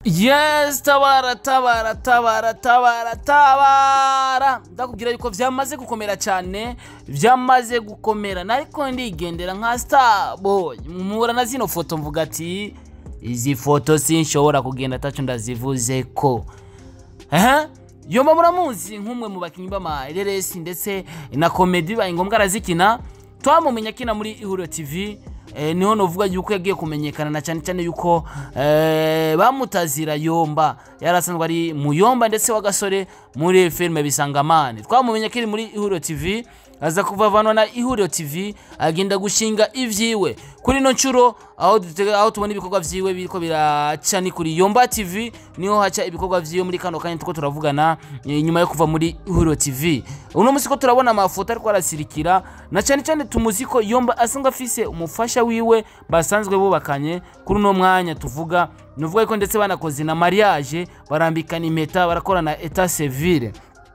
yes tabara tabara tabara tabara tabara ndakubwira yuko vyamaze gukomera cyane vyamaze gukomera ariko ndigendera nka starboy mpura na zino foto mvuga ati izi foto sinshobora kugenda ataco ndazivuze ko Aha, yomba muramuzi nk'umwe mu bakinnyi b'amareresi ndetse na komedi bibaye ngombwa arazikina twamumenya akina muri ihuriro tv eh, niho novuga yuko yagiye kumenyekana na cyane cyane yuko eh, bamutazira yomba yari asanzwe ari muyomba ndetse w'agasore muri filime bisangamane twamumenya akiri muri ihuriro tv aza kuvavanwa na ihuriro tv agenda gushinga ivyiwe kuri ino nshuro aho dutega- aho tubona ibikorwa vyiwe biriko biraca ni kuri yomba tv niho haca ibikorwa vyiwe muri kano kanya tuko turavugana eh, nyuma yo kuva muri ihuriro tv uno musi ko turabona amafoto ariko arasirikira na cyane cyane tumuzi ko yomba asanzwe afise umufasha wiwe basanzwe bubakanye kuri uno mwanya tuvuga nuvuga ko ndetse banakoze na mariage barambikana impeta barakorana etat civile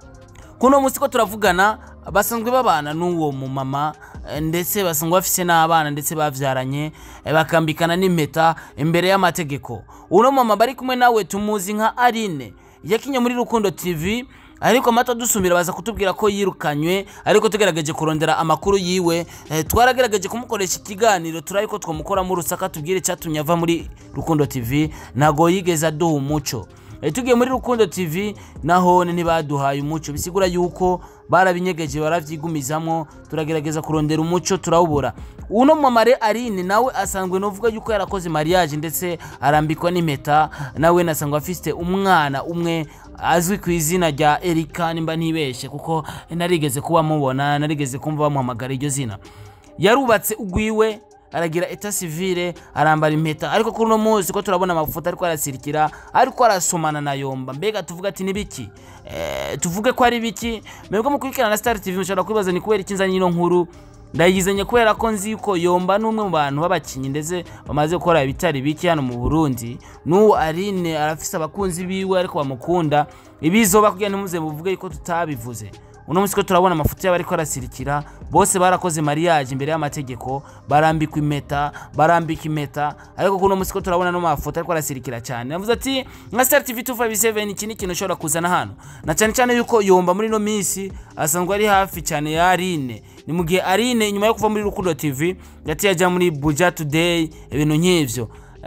kuno munsi ko turavugana basanzwe babana n'uwo mumama eh, ndetse basanzwe bafise n'abana ndetse bavyaranye eh, bakambikana n'impeta imbere y'amategeko uno mama bari kumwe nawe tumuzi nka arine yakinye muri rukundo tv ariko amata dusumira baza kutubwira ko yirukanywe ariko tugerageje kurondera amakuru yiwe eh, twaragerageje kumukoresha ikiganiro turabe ko twamukoramo urusaka tubwire icyatumye ava muri rukundo tv ntago yigeze aduha umuco Eh, tugiye muri rukundo tv nahone ntibaduhaye umuco bisigura yuko barabinyegeje baravyigumizamwo turagerageza kurondera umuco turawubura uno mamare arine nawe asanzwe novuga yuko yarakoze mariage ndetse arambikwa n'impeta nawe nasanzwe afise umwana umwe azwi ku izina rya erika nimba ntibeshe kuko narigeze kuba mubona narigeze kumva bamuhamagara iryo zina yarubatse ugwiwe aragira eta civile arambara impeta ariko kuri uno munsi ko turabona amafoto ariko arasirikira ariko arasomana na yomba mbega tuvuga ati ni biki eh, tuvuge ko ari biki mwebwe mukurikirana na star tv mushobora kwibaza ni kubera iki nzanye ino nkuru ndayizanye kubera ko nzi ko yomba n'umwe mu bantu b'abakinnyi ndetse bamaze gukora ibitari biki hano mu burundi n'uwo arine arafise abakunzi biwe ariko bamukunda ibizoba kugira ntimuze muvuge ko tutabivuze uno munsi ko turabona amafoto yabo ariko arasirikira bose barakoze mariage imbere y'amategeko barambikwa impeta barambika impeta ariko kuno munsi ko turabona no mafoto ariko arasirikira cyane navuze ati nka star tv 257 iki ni ikintu ushobora kuzana hano na cyane cyane yuko yomba muri ino minsi asanzwe ari hafi cyane ya arine ni mu gihe arine nyuma yo kuva muri rukundo tv yaciye ajya muri buja today ibintu nk'ivyo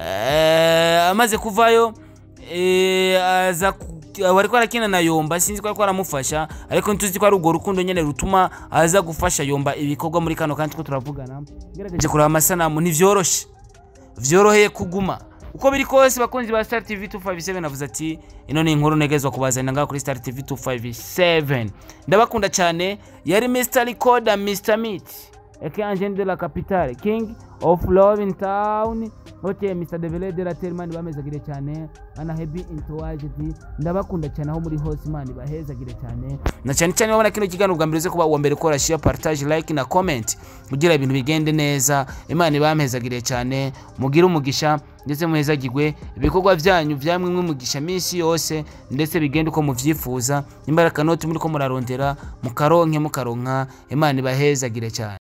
Eh, amaze kuvayo eh, aza ku- wariko arakina na yomba sinzi ko ariko aramufasha ariko ntuzi ko ari urwo rukundo nyene rutuma aza gufasha yomba ibikorwa muri kano kandi ko turavugana ngerageje kureba amasanamu ntivyoroshe vyoroheye kuguma uko biri kose bakunzi ba star tv 257 navuze ati ino ni inkuru negezwa kubazanira ngaho kuri star tv 257 ndabakunda cyane yari mr recorder mr meat aka angene de la capitale king of love in town hote mr devele de la terman bamezagire cyane ana heavy entourage ndabakunda cyane aho muri hose imana bahezagire cyane na cyane cyane babona kino kiganiro bwa mbere uze kuba uwa mbere ukora share partage like na comment kugira ibintu bigende neza imana ibamezagire cyane mugire umugisha ndetse muhezagirwe ibikorwa byanyu byamwe umugisha minsi yose ndetse bigende uko muvyifuza imbaraga noti muri ko murarondera mukaronke mukaronka imana ibahezagire cyane